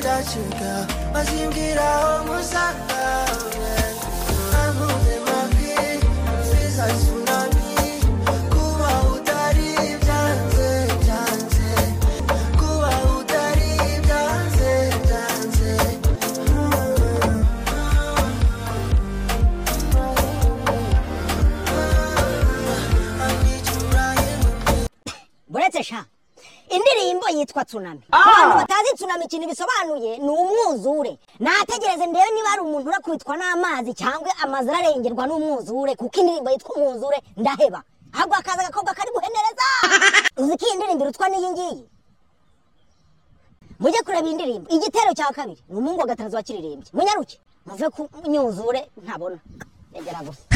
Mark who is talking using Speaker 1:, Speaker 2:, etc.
Speaker 1: let you go. Mazingira omusanga amuve mabi mfiza tsunami kuba utari byanze byanze kuba utari byanze byanze I need you right with me.
Speaker 2: buretse sha indirimbo yitwa tsunami ku bantu batazi tsunami ikintu bisobanuye ni umwuzure nategereze ndebe niba hari umuntu urakubitwa n'amazi cyangwa amazu ararengerwa n'umwuzure kuko indirimbo yitwa umwuzure ndaheba ahubwo hakaza agakobwa kari guhenereza uzi ko iyi ndirimbo irutwa n'iyi ngiyi mujye kureba indirimbo igitero cya kabiri ni umuhungu wa gatarazo wakiririmbye munyaruke muve ku myuzure ntabona yagera gusa